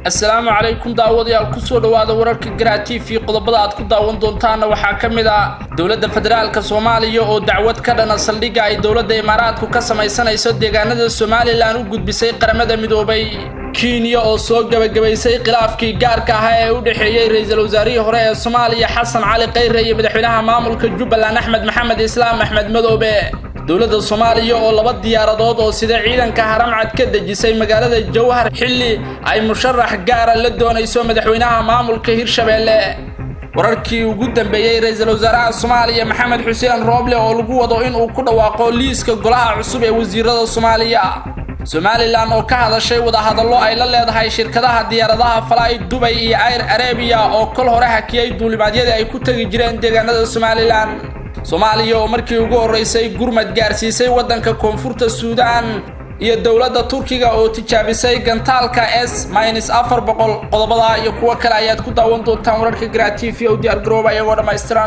assalaamu calaykum daawadayaal kusoo dhowaada wararka garaa t v qodobada aad ku daawan doontaanna waxaa ka mid ah dowladda federaalka soomaaliya oo dacwad ka dhana saldhigga ay dowladda imaaraadku ka samaysanayso deegaanada somalilan u gudbisay qaramada midoobay kenya oo soo gebagabaysay khilaafkii gaarka ahaa ee u dhexeeyey ra-iisul wasaarihii hore ee soomaaliya xasan cali khayre iyo madaxweynaha maamulka jubbaland axmed maxamed islaam axmed madoobe dowladda soomaaliya oo laba diyaaradood oo sida ciidanka haramcad ka dejisay magaalada jowhar xilli ay musharax gaara la doonayso madaxweynaha maamulka hirshabeelle wararkii ugu dambeeyey ra-iisul wasaaraha soomaaliya maxamed xuseen rooble oo lagu wado inuu ku dhawaaqo liiska golaha cusub ee wasiirada soomaaliya somalilan oo ka hadashay wadahadallo ay la leedahay shirkadaha diyaaradaha falay dubay iyo air arabiya oo kol hore hakiyey duulimaadyadii ay ku tegi jireen deegaanada somalilan soomaaliya oo markii ugu horreysay gurmad gaarsiisay waddanka koonfurta suudaan iyo dowladda turkiga oo tijaabisay gantaalka s minus afar boqol qodobada iyo kuwo kale ayaad ku daawan doontaan wararka garaa t v o diyaar garooba iyagoo dhammaystiran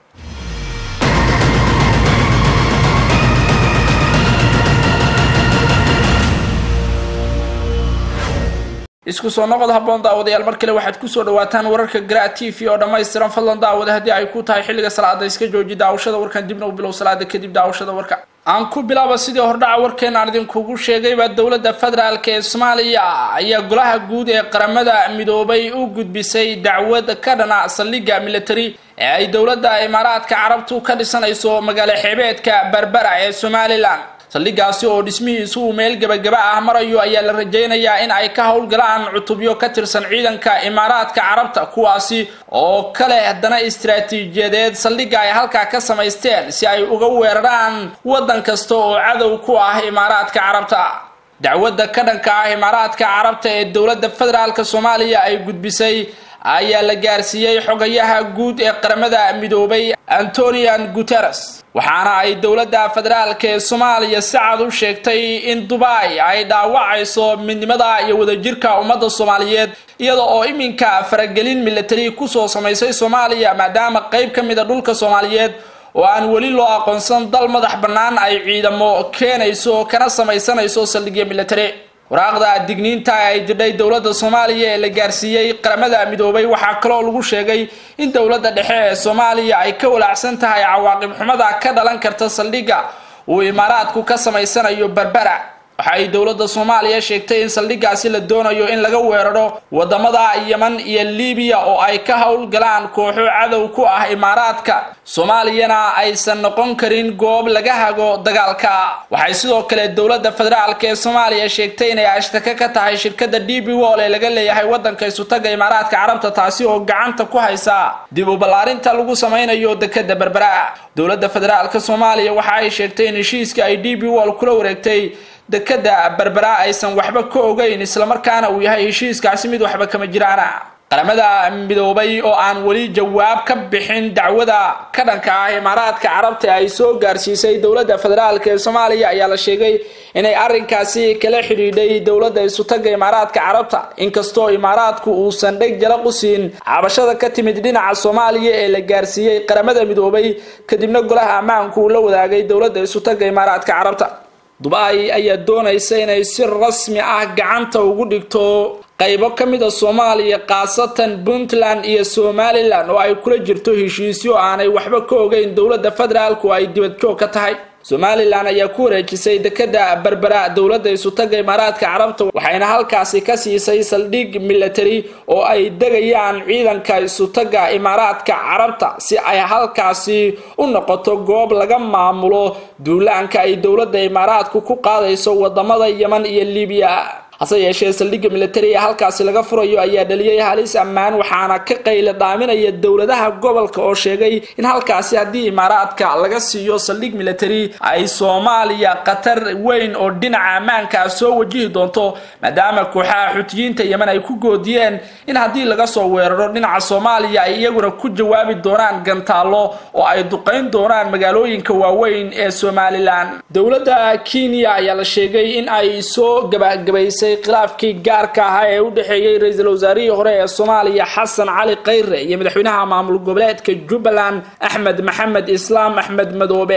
isku soo noqod habboon daawadayaal mar kale waxaad kusoo dhawaataan wararka garaa t v oo dhammaystiran fadlan daawada haddii ay ku tahay xilliga salaada iska jooji daawashada warkan dibna u bilow salaada kadib daawashada warka aan ku bilaaba sidii hordhaca warkeena aan idinkugu sheegayba dowladda federaalk ee soomaaliya ayaa golaha guud ee qaramada midoobay u gudbisay dacwad ka dhana saldhigga military ee ay dowladda imaaraadka carabtu ka dhisanayso magaalo xeebeedka berbera ee somalilan saldhiggaasi oo dhismihiisu uu meel gebagaba ah marayo ayaa la rajaynayaa in ay ka howlgalaan cutubyo ka tirsan ciidanka imaaraadka carabta kuwaasi oo kale haddana istaraatiijiyadeed saldhigga ay halkaa ka samaysteen si ay uga weeraraan waddan kasta oo cadow ku ah imaaraadka carabta dacwadda ka dhanka ah imaaraadka carabta ee dowladda federaalk soomaaliya ay gudbisay ayaa la gaarsiiyey xogayaha guud ee qaramada midoobay antonian guteres waxaana ay dowladda federaalk ee soomaaliya si cad u sheegtay in dubai ay dhaawacayso midnimada iyo wadajirka ummadda soomaaliyeed iyada oo iminka faragelin militari kusoo samaysay soomaaliya maadaama qayb ka mida dhulka soomaaliyeed oo aan weli loo aqoonsan dal madax bannaan ay ciidamo keenayso kana samaysanayso saldhigyo militari waraaqda digniinta ay dirdhay dowladda soomaaliya ee la gaarsiiyey qaramada midoobay waxaa kaloo lagu sheegay in dowladda dhexe ee soomaaliya ay ka walaacsan tahay cawaaqib xumada ka dhalan karta saldhigga uu imaaraadku ka samaysanayo berbera waxa ay dowladda soomaaliya sheegtay in saldhiggaasi la doonayo in laga weeraro wadamada yeman iyo libiya oo ay ka howlgalaan kooxo cadow ku ah imaaraadka soomaaliyana aysan noqon karin goob laga hago dagaalka waxay sidoo kale dowladda federaalk ee soomaaliya sheegtay inay ashtaka ka tahay shirkadda d b wol ee laga leeyahay waddanka isutaga imaaraadka carabta taasi oo gacanta ku haysa dib u ballaarinta lagu samaynayo dekada berbera dowladda federaalk soomaaliya waxa ay sheegtay in heshiiska ay d b wol kula wareegtay dekada berbera aysan waxba ka ogeyn islamarkaana uu yahay heshiiskaasi mid waxba kama jiraana qaramada midoobay oo aan weli jawaab ka bixin dacwada ka dhanka ah imaaraadka carabta ay soo gaarsiisay dowladda federaalk ee soomaaliya ayaa la sheegay inay arrinkaasi kala xidhiidhay dowladda isutaga imaaraadka carabta inkastoo imaaraadku uusan dheg jala qusiin cabashada ka timid dhinaca soomaaliya ee la gaarsiiyey qaramada midoobay kadibna golaha ammaanku uu la wadaagay dowladda isutaga imaaraadka carabta dubai ayaa doonaysa inay si rasmi ah gacanta ugu dhigto qaybo ka mid a soomaaliya khaasatan puntland iyo somalilan oo ay kula jirto heshiisyo aanay waxba ka ogeyn dowladda federaalku ay dibadjoog ka tahay somalilan ayaa ku wareejisay dekada berbera dowladda isutaga imaaraadka carabta waxayna halkaasi ka siisay saldhig military oo ay degayaan ciidanka isutaga imaaraadka carabta si ay halkaasi u noqoto goob laga maamulo duulaanka ay dowladda imaaraadku ku qaadayso wadamada yeman iyo libiya hase yeeshee saldhigga militari ee halkaasi laga furayo ayaa dhaliyey halis ammaan waxaana ka qayla dhaaminaya dowladaha gobolka oo sheegay in halkaasi haddii imaaraadka laga siiyo saldhig military ay soomaaliya khatar weyn oo dhinaca ammaanka soo wajihi doonto maadaama kooxaha xutiyiinta yemen ay ku goodiyeen in haddii laga soo weeraro dhinaca soomaaliya ay iyaguna ku jawaabi doonaan gantaallo oo ay duqayn doonaan magaalooyinka waaweyn ee somalilan dowladda kenya ayaa la sheegay in ay soo gabagabaysay khilaafkii gaarka ahaa ee u dhexeeyey ra-iisul wasaarihii hore ee soomaaliya xasan cali khayre iyo madaxweynaha maamul goboleedka jubbaland axmed maxamed islaam axmed madoobe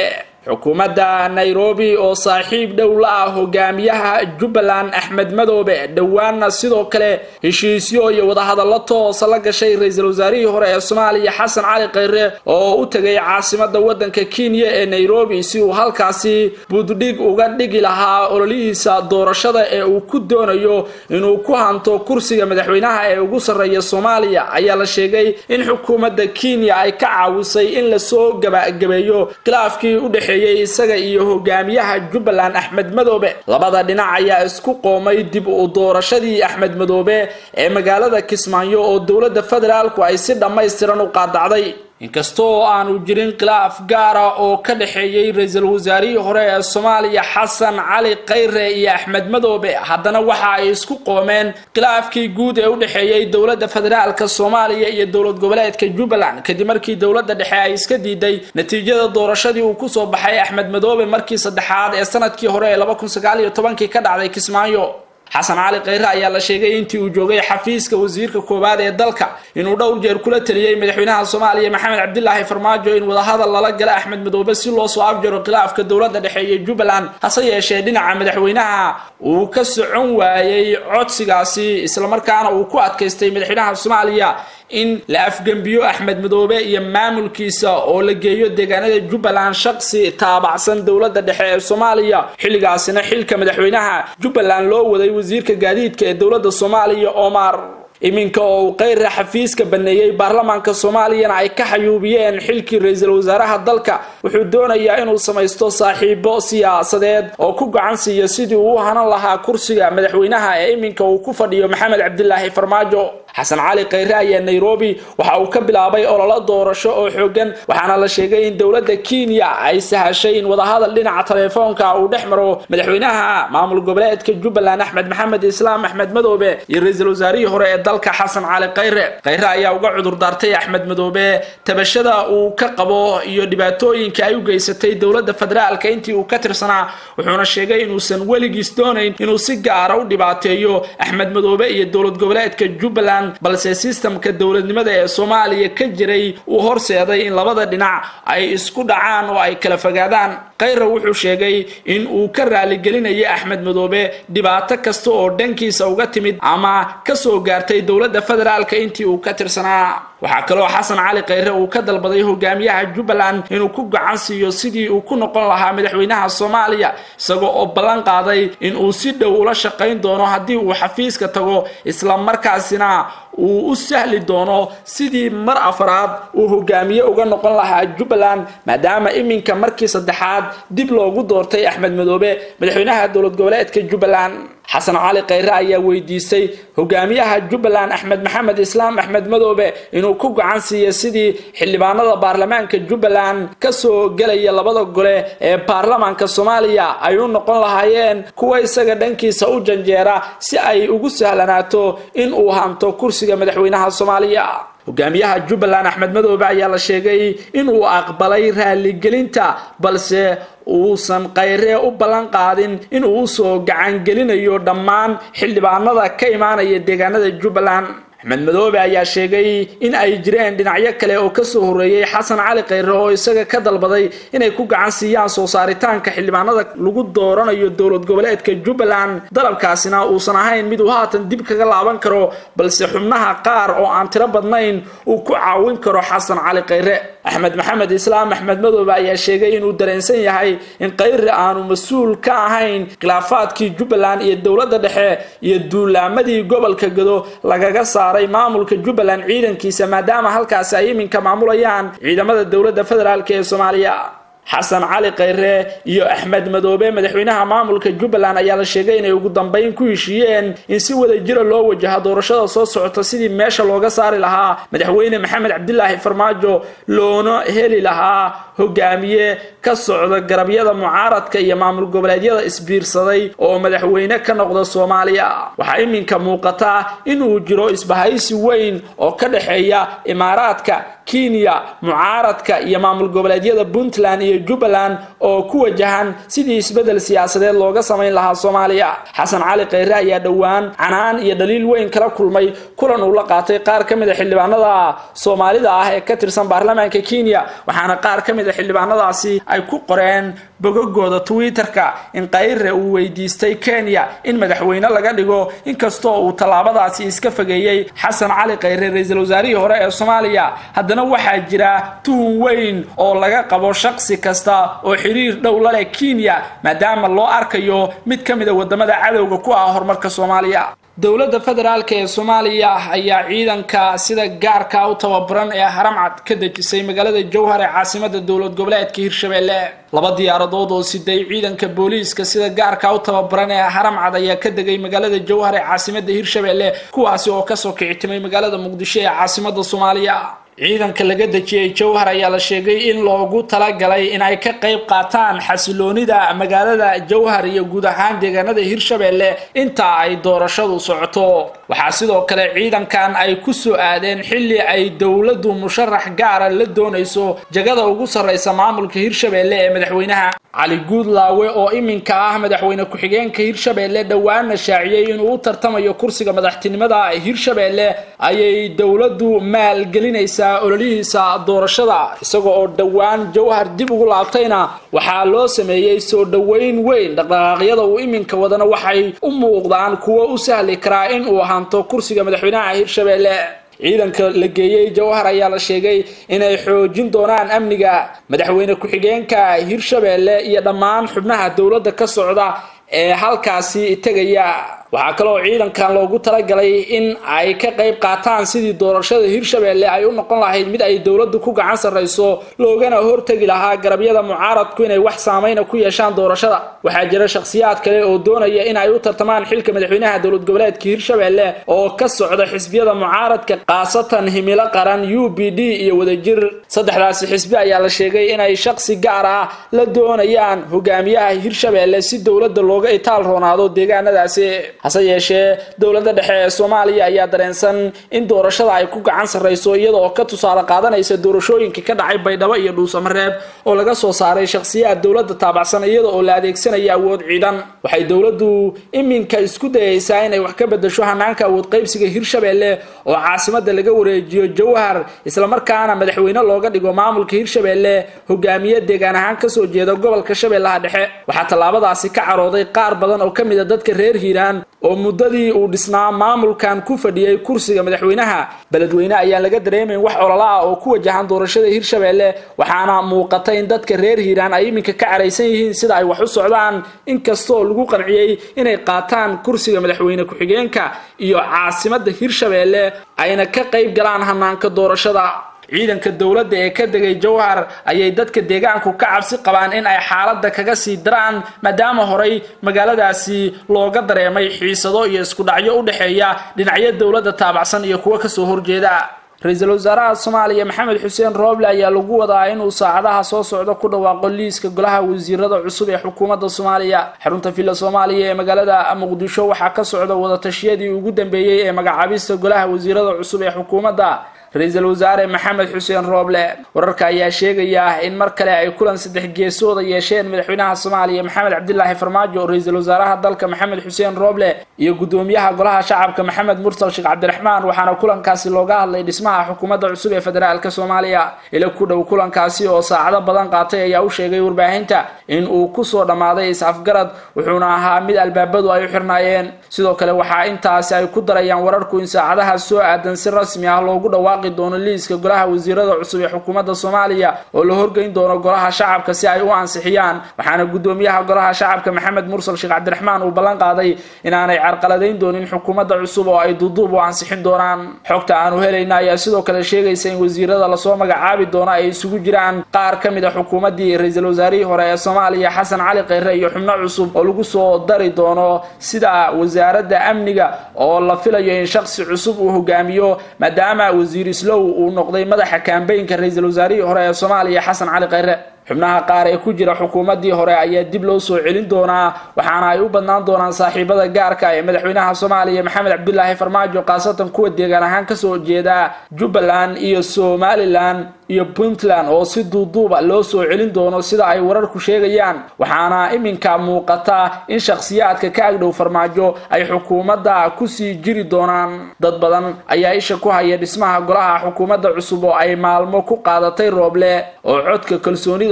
xukuumadda nairobi oo saaxiib dhow la ah hogaamiyaha jubbaland axmed madoobe dhowaanna sidoo kale heshiisyo iyo wadahadallo toosa la gashay ra-iisul wasaarihii hore ee soomaaliya xasan cali khayre oo u tegay caasimada waddanka kenya ee nairobi si uu halkaasi buddhig uga dhigi lahaa ololihiisa doorashada ee uu ku doonayo inuu ku hanto kursiga madaxweynaha ee ugu sarreeya soomaaliya ayaa la sheegay in xukuumadda kenya ay ka caawisay in lasoo gabagabeeyo khilaafkii u dhexeeyey isaga iyo hogaamiyaha jubbaland axmed madoobe labada dhinac ayaa isku qoomay dib u doorashadii axmed madoobe ee magaalada kismaayo oo dowladda federaalku ay si dhammaystiran u qaadacday inkastoo aanu jirin khilaaf gaara oo ka dhexeeyey ra-iisul wasaarihii hore ee soomaaliya xasan cali khayre iyo axmed madoobe haddana waxa ay isku qoomeen khilaafkii guud ee u dhexeeyey dowladda federaalka soomaaliya iyo dowlad goboleedka jubbaland kadib markii dowladda dhexe ay iska diiday natiijada doorashadii uu kusoo baxay axmed madoobe markii saddexaad ee sanadkii hore ee laba kun sagaal iyo tobankii ka dhacday kismaayo xasan cali khayre ayaa la sheegay intii uu joogay xafiiska wasiirka koowaad ee dalka inuu dhowr jeer kula taliyey madaxweynaha soomaaliya maxamed cabdilaahi farmaajo in wadahadal lala gala axmed madoobe si loo soo afjaro khilaafka dowladda dhexeeye jubbaland hase yeeshee dhinaca madaxweynaha uu ka socon waayey codsigaasi islamarkaana uu ku adkaystay madaxweynaha soomaaliya in la afgembiyo axmed madoobe iyo maamulkiisa oo la geeyo deegaanada jubbaland shaqsi taabacsan dowladda dhexe ee soomaaliya xilligaasina xilka madaxweynaha jubbaland loo waday wasiirka gaadiidka ee dowladda soomaaliya omar iminka oo uu khayre xafiiska baneeyey baarlamaanka soomaaliyana ay ka xayuubiyeen xilkii ra-iisul wasaaraha dalka wuxuu doonayaa inuu samaysto saaxiibo siyaasadeed oo ku gacan siiya sidii uu u hanan lahaa kursiga madaxweynaha ee iminka uu ku fadhiyo maxamed cabdilaahi farmaajo xasan cali khayre ayaa nairobi waxa uu ka bilaabay ololo doorasho oo xoogan waxaana la sheegay in dowladda kenya ay sahashay in wadahadal dhinaca taleefoonka uu dhex maro madaxweynaha maamul goboleedka jubbaland axmed maxamed islaam axmed madoobe iyo ra-iisul wasaarihii hore ee dalka xasan cali khayre khayre ayaa uga cudur daartay axmed madoobe tabashada uu ka qabo iyo dhibaatooyinka ay u geysatay dowladda federaalka intii uu ka tirsanaa wuxuuna sheegay inuusan weligiis doonayn inuu si gaara u dhibaateeyo axmed madoobe iyo dowlad goboleedka jubbaland balse sistamka dowladnimada ee soomaaliya ka jiray uu horseeday in labada dhinac ay isku dhacaan oo ay kala fogaadaan khayre wuxuu sheegay in uu ka raaligelinayay axmed madoobe dhibaato kasta oo dhankiisa uga timid ama kasoo gaartay dowladda federaalka intii uu ka tirsanaa waxaa kaloo xasan cali khayre uu ka dalbaday hogaamiyaha jubbaland inuu ku gacan siiyo sidii uu ku noqon lahaa madaxweynaha soomaaliya isagoo oo ballan qaaday in uu si dhow ula shaqayn doono haddii uu xafiiska tago islamarkaasina uu u sahli doono sidii mar afraad uu hogaamiye uga noqon lahaa jubbaland maadaama iminka markii saddexaad dib loogu doortay axmed madoobe madaxweynaha dowlad goboleedka jubbaland xasan cali khayre ayaa weydiistay hogaamiyaha jubbaland axmed maxamed islaam axmed madoobe inuu ku gacan siiyo sidii xildhibaanada baarlamaanka jubbaland kasoo gelaya labada gole ee baarlamaanka soomaaliya ay u noqon lahaayeen kuwa isaga dhankiisa u janjeera si ay ugu sahlanaato in uu hanto kursiga madaxweynaha soomaaliya hogaamiyaha jubbaland axmed madoobe ayaa la sheegay inuu aqbalay raaligelinta balse uusan khayree u ballan qaadin inuu usoo gacangelinayo dhammaan xildhibaanada ka imaanaya deegaanada jubbaland axmed madoobe ayaa sheegay in ay jireen dhinacyo kale oo kasoo horreeyey xasan cali khayre oo isaga ka dalbaday inay ku gacan siiyaan soo saaritaanka xildhibaanada lagu dooranayo dowlad goboleedka jubbaland dalabkaasina uusan ahayn mid uu haatan dib kaga laaban karo balse xubnaha qaar oo aan tiro badnayn uu ku caawin karo xasan cali khayre axmed maxamed islaam axmed madoobe ayaa sheegay inuu dareensan yahay in khayre aanu mas-uul ka ahayn khilaafaadkii jubbaland iyo dowladda dhexe iyo duulaamadii gobolka gado lagaga saaray maamulka jubbaland ciidankiisa maadaama halkaasi ay iminka maamulayaan ciidamada dowladda federaalk ee soomaaliya xasan cali khayre iyo axmed madoobe madaxweynaha maamulka jubbaland ayaa la sheegay inay ugu dambeyn ku heshiiyeen in si wada jira loo wajaho doorashada soo socota sidii meesha looga saari lahaa madaxweyne maxamed cabdilaahi farmaajo loona heli lahaa hogaamiye ka socda garabyada mucaaradka iyo maamul goboleedyada isbiirsaday oo madaxweyne ka noqda soomaaliya waxaa iminka muuqata inuu jiro isbahaysi weyn oo ka dhexeeya imaaraadka kenya mucaaradka iyo maamul goboleedyada puntland iyo jubbaland oo ku wajahan sidii isbeddel siyaasadeed looga samayn lahaa soomaaliya xasan cali khayre ayaa dhowaan canaan iyo dhaliil weyn kala kulmay kulan uu la qaatay qaar ka mid a xildhibaanada soomaalida ah ee ka tirsan baarlamaanka kenya waxaana qaar ka mid a xildhibaanadaasi ay ku qoreen bogagooda twitter-ka in kayre uu weydiistay kenya in madaxweyne laga dhigo inkastoo uu tallaabadaasi iska fageeyey xasan cali khayre ra-iisul wasaarihii hore ee soomaaliya haddana waxaa jira tuhun weyn oo laga qabo shaqsi kasta oo xiriir dhow la leh kenya maadaama loo arkayo mid ka mid a wadamada cadowga ku ah horumarka soomaaliya dowladda federaalk ee soomaaliya ayaa ciidanka sida gaarka u tababaran ee haramcad ka dejisay magaalada jowhar ee caasimada dowlad goboleedka hirshabelle laba diyaaradood oo siday ciidanka booliiska sida gaarka u tababaran ee haramcad ayaa ka degay magaalada jowhar ee caasimada hirshabelle kuwaasi oo kasoo kicitimay magaalada muqdisho ee caasimada soomaaliya ciidanka laga dejiyey jowhar ayaa la sheegay in loogu talagalay in ay ka qayb qaataan xasiloonida magaalada jowhar iyo guud ahaan deegaanada hirshabelle inta ay doorashadu socoto waxaa sidoo kale ciidankan ay ku soo aadeen xilli ay dowladdu musharax gaara la doonayso jagada ugu sarreysa maamulka hirshabelle ee madaxweynaha cali guudlaawe oo iminka ah madaxweyne ku-xigeenka hirshabelle dhowaana shaaciyey inuu u tartamayo kursiga madaxtinimada hirshabelle ayay dowladdu maalgelinaysaa ololihiisa doorashada isaga oo dhowaan jowhar dib ugu laabtayna waxaa loo sameeyey soo dhoweyn weyn dhaqdhaqaaqyada uu iminka wadana waxay u muuqdaan kuwo u sahli karaa in uu ahaanto kursiga madaxweynaha hirshabelle ciidanka la geeyey jowhar ayaa la sheegay inay xoojin doonaan amniga madaxweyne ku-xigeenka hirshabelle iyo dhammaan xubnaha dowladda ka socda ee halkaasi tegaya waxaa kaloo ciidankan loogu talagalay in ay ka qayb qaataan sidii doorashada hirshabelle ay u noqon lahayd mid ay dowladdu ku gacan sarrayso loogana hortegi lahaa garabyada mucaaradku inay wax saameyna ku yeeshaan doorashada waxaa jira shakhsiyaad kale oo doonaya in ay u tartamaan xilka madaxweynaha dowlad goboleedka hirshabelle oo ka socda xisbiyada mucaaradka khaasatan himilo qaran u b d iyo wadajir saddexdaasi xisbi ayaa la sheegay inay shakhsi gaar ah la doonayaan hogaamiyaha hirshabelle si dowladda looga itaal roonaado deegaanadaasi hase yeeshee dowladda dhexe ee soomaaliya ayaa dareensan in doorashada ay ku gacan sarrayso iyada oo ka tusaale qaadanaysa doorashooyinka ka dhacay baydhabo iyo dhuusamareeb oo laga soo saaray shakhsiyaad dowladda taabacsan iyada oo la adeegsanaya awood ciidan waxay dowladdu iminka isku dayaysaa inay wax ka bedasho hanaanka awood qaybsiga hirshabelle oo caasimada laga wareejiyo jowhar islamarkaana madaxweyne looga dhigo maamulka hirshabelle hogaamiye deegaan ahaan kasoo jeeda gobolka shabeellaha dhexe waxaa tallaabadaasi ka carooday qaar badan oo ka mid a dadka reer hiiraan oo muddadii uu dhisnaa maamulkan ku fadhiyey kursiga madaxweynaha beledweyne ayaan laga dareemayn wax olola ah oo ku wajahan doorashada hirshabelle waxaana muuqata in dadka reer hiiraan ay iminka ka caraysan yihiin sida ay wax u socdaan inkastoo lagu qanciyey inay qaataan kursiga madaxweyne ku-xigeenka iyo caasimada hirshabelle ayna ka qayb galaan hanaanka doorashada ciidanka dowladda ee ka degay jowhar ayay dadka deegaanku ka cabsi qabaan in ay xaaladda kaga sii daraan maadaama horey magaaladaasi looga dareemay xiisado iyo isku dhacyo u dhexeeya dhinacyo dowladda taabacsan iyo kuwo kasoo horjeeda ra-iisul wasaaraha soomaaliya maxamed xuseen rooble ayaa lagu wadaa inuu saacadaha soo socdo ku dhawaaqo liiska golaha wasiirada cusub ee xukuumadda soomaaliya xarunta villa soomaaliya ee magaalada muqdisho waxaa ka socda wadatashiyadii ugu dambeeyey ee magacaabista golaha wasiirada cusub ee xukuumadda ra-iisul wasaare maxamed xuseen rooble wararka ayaa sheegaya in mar kale ay kulan saddex geesooda yeesheen madaxweynaha soomaaliya maxamed cabdilaahi farmaajo ra-iisul wasaaraha dalka maxamed xuseen rooble iyo gudoomiyaha golaha shacabka maxamed mursal sheekh cabdiraxmaan waxaana kulankaasi looga hadlay dhismaha xukuumadda cusub ee federaalk soomaaliya ila ku dhow kulankaasi oo saacado badan qaatay ayaa u sheegay warbaahinta in uu kusoo dhammaaday is-afgarad wuxuuna ahaa mid albaabadu ay u xirnaayeen sidoo kale waxaa intaasi ay ku darayaan wararku in saacadaha soo aadan si rasmi ah loogu dhawaaqi doono liiska golaha wasiirada cusub ee xukuumadda soomaaliya oo la horgeyn doono golaha shacabka si ay u ansixiyaan waxaana gudoomiyaha golaha shacabka maxamed mursal sheekh cabdiraxmaan uu ballan qaaday inaanay carqaladayn doonin xukuumadda cusub oo ay duuduub u ansixin doonaan xogta aanu helayna ayaa sidoo kale sheegaysa in wasiirada lasoo magacaabi doono ay isugu jiraan qaar ka mid a xukuumaddii ra-iisul wasaarihii hore ee soomaaliya xasan cali kheyre iyo xubno cusub oo lagu soo dari doono sida wasaaradda amniga oo la filayo in shaksi cusub uu hogaamiyo maadaama wasiir islow uu noqday madaxa kambeynka ra-iisul wasaarihii hore ee soomaaliya xasan cali kheyre xubnaha qaar ee ku jira xukuumaddii hore ayaa dib loo soo celin doonaa waxaana ay u badnaan doonaan saaxiibada gaarka ee madaxweynaha soomaaliya maxamed cabdilaahi farmaajo khaasatan kuwa deegaan ahaan kasoo jeeda jubbaland iyo somalilan iyo puntland oo si duuduuba loo soo celin doono sida ay wararku sheegayaan waxaana iminka muuqata in shakhsiyaadka ka agdhow farmaajo ay xukuumadda kusii jiri doonaan dad badan ayaa isha ku haya dhismaha golaha xukuumadda cusub oo ay maalmo ku qaadatay rooble oo codka kalsoonida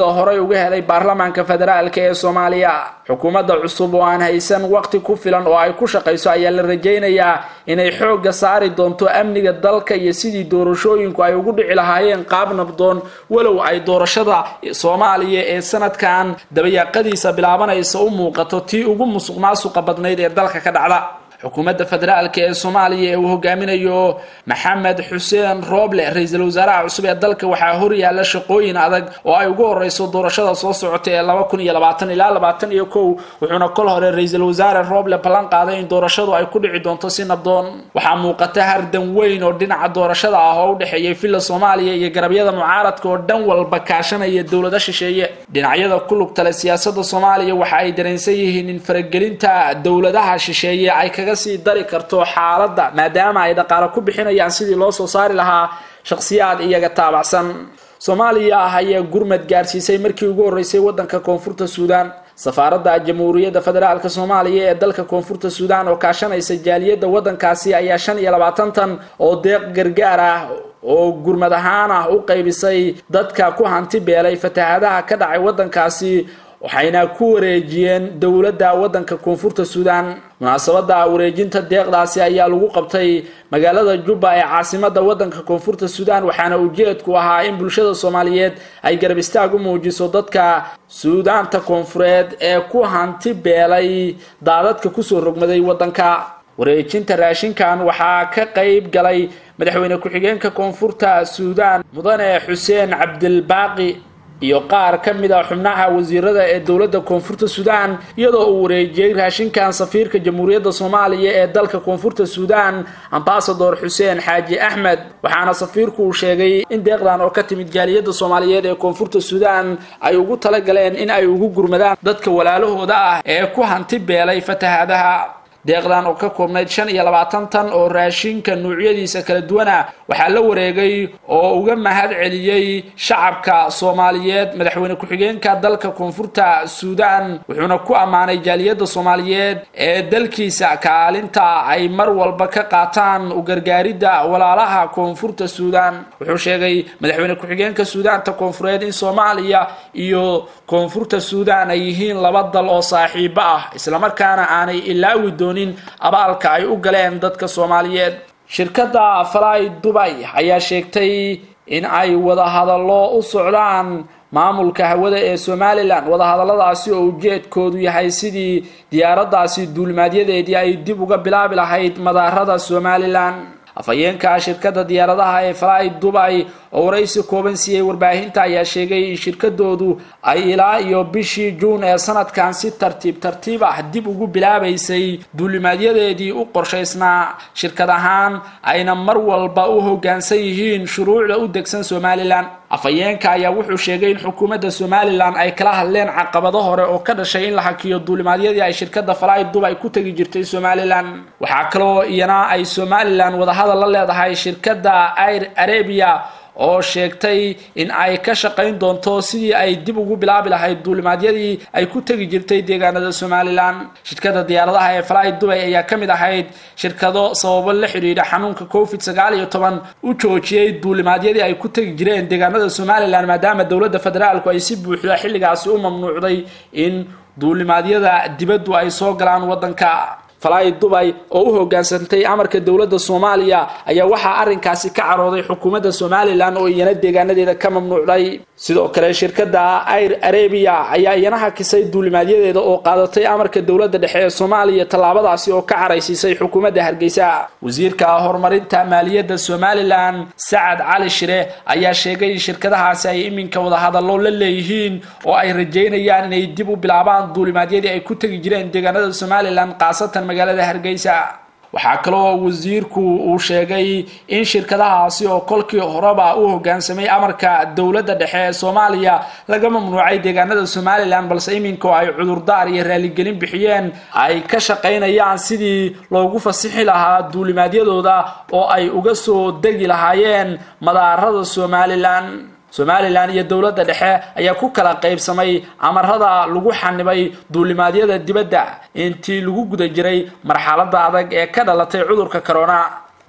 kalsoonida horey uga helay baarlamaanka federaalk ee soomaaliya xukuumadda cusub oo aan haysan waqti ku filan oo ay ku shaqayso ayaa la rajaynayaa inay xoogga saari doonto amniga dalka iyo sidii doorashooyinku ay ugu dhici lahaayeen qaab nabdoon walow ay doorashada soomaaliya ee sanadkan dabayaaqadiisa bilaabanaysa u muuqato tii ugu musuq maasuqa badnayd ee dalka ka dhacda xukuumadda federaalk ee soomaaliya ee uu hogaaminayo maxamed xuseen rooble ra-iisul wasaaraha cusub ee dalka waxaa horyaala shaqooyin adag oo ay ugu horeyso doorashada soo socota ee laba kun iyo labaatan ilaa labaatan iyo kow wuxuuna kol hore ra-iisul wasaare rooble ballan qaaday in doorashadu ay ku dhici doonto si nabdoon waxaa muuqata hardan weyn oo dhinaca doorashada ah oo u dhexeeyay villa soomaaliya iyo garabyada mucaaradka oo dhan walba kaashanaya dowlada shisheeye dhinacyada ku lugtale siyaasada soomaaliya waxa ay dareensan yihiin in faragelinta dowladaha shisheeye ay kaga sii dari karto xaaladda maadaama ay dhaqaale ku bixinayaan sidii loo soo saari lahaa shakhsiyaad iyaga taabacsan soomaaliya ah ayaa gurmad gaarsiisay markii ugu horreysay waddanka koonfurta suudaan safaaradda jamhuuriyadda federaalk soomaaliya ee dalka koonfurta suudaan oo kaashanaysa jaaliyadda waddankaasi ayaa shan iyo labaatan tan oo deeq gargaar ah oo gurmad ahaan ah u qaybisay dadka ku hanti beelay fatahaadaha ka dhacay waddankaasi waxayna ku wareejiyeen dowladda waddanka koonfurta suudaan munaasabadda wareejinta deeqdaasi ayaa lagu qabtay magaalada jubba ee caasimada waddanka koonfurta suudaan waxaana ujeedku ahaa in bulshada soomaaliyeed ay garab istaag u muujiso dadka suudaanta koonfureed ee ku hanti beelay daadadka kusoo rogmaday waddanka wareejinta raashinkan waxaa ka qayb galay madaxweyne ku-xigeenka koonfurta suudaan mudane xuseen cabdilbaaqi iyo qaar ka mid a xubnaha wasiirada ee dowladda koonfurta suudaan iyadoo uu wareejiyey raashinkan safiirka jamhuuriyadda soomaaliya ee dalka koonfurta suudaan ambasador xuseen xaaji axmed waxaana safiirku uu sheegay in deeqdan oo ka timid jaaliyadda soomaaliyeed ee koonfurta suudaan ay ugu talagaleen in ay ugu gurmadaan dadka walaalahooda ah ee ku hanti beelay fatahaadaha deeqdan oo ka koobnayd shan iyo labaatan tan oo raashinka nuucyadiisa kala duwana waxaa la wareegay oo uga mahad celiyey shacabka soomaaliyeed madaxweyne ku-xigeenka dalka koonfurta suudaan wuxuuna ku ammaanay jaaliyadda soomaaliyeed ee dalkiisa kaalinta ay mar walba ka qaataan u gargaaridda walaalaha koonfurta suudaan wuxuu sheegay madaxweyne ku-xigeenka suudaanta koonfureed in soomaaliya iyo koonfurta suudaan ay yihiin laba dal oo saaxiibo ah islamarkaana aanay ilaawi doon abaalka ay u galeen dadka soomaaliyeed shirkadda fly dubay ayaa sheegtay in ay wadahadallo u socdaan maamulka hawada ee somalilan wadahadalladaasi oo ujeedkoodu yahay sidii diyaaraddaasi duulimaadyadeedii ay dib uga bilaabi lahayd madaarada somalilan afhayeenka shirkadda diyaaradaha ee fly dubay oo waraysi kooban siiyey warbaahinta ayaa sheegay in shirkadoodu ay ilaa iyo bishii juun ee sanadkan si tartiib tartiib ah dib ugu bilaabaysay duulimaadyadeedii u qorshaysnaa shirkad ahaan ayna mar walba u hoggaansan yihiin shuruucda u degsan somalilan afhayeenka ayaa wuxuu sheegay in xukuumadda somalilan ay kala hadleen caqabado hore oo ka dhashay in la hakiyo duulimaadyadii ay shirkadda fly dubay ku tegi jirtay somalilan waxaa kaloo iyana ay somalilan wadahadal la leedahay shirkadda air arabia oo sheegtay in ay ka shaqayn doonto sidii ay dib ugu bilaabi lahayd duulimaadyadii ay ku tegi jirtay deegaanada somalilan shirkadda diyaaradaha ee fly dubay ayaa ka mid ahayd shirkado sababo la xidhiidha xanuunka covid sagaal iyo toban u joojiyey duulimaadyadii ay ku tegi jireen deegaanada somalilan maadaama dowladda federaalku ay si buuxda xilligaasi u mamnuucday in duulimaadyada dibaddu ay soo galaan waddanka fly dubay oo u hoggaansantay amarka dowladda soomaaliya ayaa waxaa arrinkaasi ka carooday xukuumadda somalilan oo iyana deegaanadeeda ka mamnuucday sidoo kale shirkadda air arabia ayaa iyana hakisay duulimaadyadeeda oo qaadatay amarka dowladda dhexe ee soomaaliya tallaabadaasi oo ka caraysiisay xukuumadda hargeysa wasiirka horumarinta maaliyadda somalilan sacad cali shire ayaa sheegay in shirkadahaasi ay iminka wadahadallo la leeyihiin oo ay rajeynayaan inay dib u bilaabaan duulimaadyadii ay ku tegi jireen deegaanada somalilan khaasatan magaalada hargeysa waxaa kaloo wasiirku uu sheegay in shirkadahaasi oo kolkii horeba u hoggaansamay amarka dowladda dhexe ee soomaaliya laga mamnuucay deegaanada somalilan balse iminka oo ay cudurdaar iyo raaligelin bixiyeen ay ka shaqaynayaan sidii loogu fasixi lahaa duulimaadyadooda oo ay uga soo degi lahaayeen madaarada somalilan somalilan iyo dowladda dhexe ayaa ku kala qaybsamay amarada lagu xanibay duulimaadyada dibadda intii lagu guda jiray marxaladda adag ee ka dhalatay cudurka corona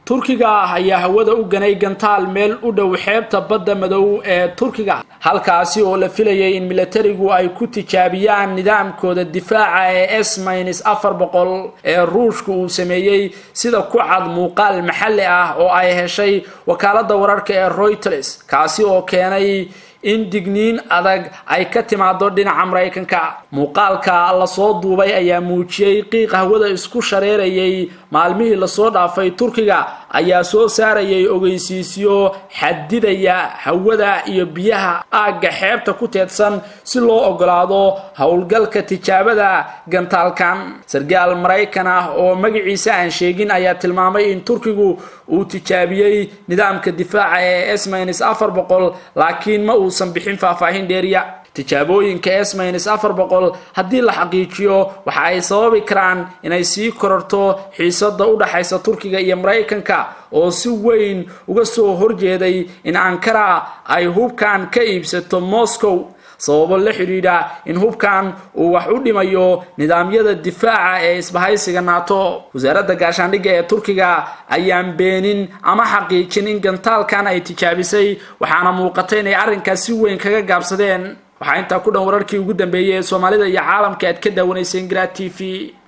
turkiga ayaa hawada u ganay gantaal meel u dhow xeebta badda madow ee turkiga halkaasi oo la filayay in milatarigu ay ku tijaabiyaan nidaamkooda difaaca ee s mins afar boqol ee ruushka uu sameeyey sida ku cad muuqaal maxalli ah oo ay heshay wakaalada wararka ee reuters kaasi oo keenay in digniin adag ay ka timaado dhinaca maraykanka muuqaalka lasoo duubay ayaa muujiyey qiiq hawada isku shareerayay maalmihii lasoo dhaafay turkiga ayaa soo saarayay ogeysiisyo xadidaya hawada iyo biyaha aagga xeebta ku teedsan si loo ogolaado howlgalka tijaabada gantaalkan sargaal maraykan ah oo magaciisa aan sheegin ayaa tilmaamay in turkigu uu tijaabiyey nidaamka difaaca ee smins afar boqol laakiin ma uusan bixin faahfaahin dheeriya tijaabooyinka smins afar boqol haddii la xaqiijiyo waxa ay sababi karaan inay sii kororto xiisada u dhaxaysa turkiga iyo maraykanka oo si weyn uga soo horjeeday in ankara ay hubkan ka iibsato moscow sababo la xidhiidha in hubkan uu wax u dhimayo nidaamyada difaaca ee isbahaysiga nato wasaaradda gaashaandhigga ee turkiga ayaan beenin ama xaqiijin in gantaalkan ay tijaabisay waxaana muuqata inay arrinkaas si weyn kaga gaabsadeen waxaa intaa ku dhan wararkii ugu dambeeyey ee soomaalida iyo caalamka aad ka daawanayseen gra t v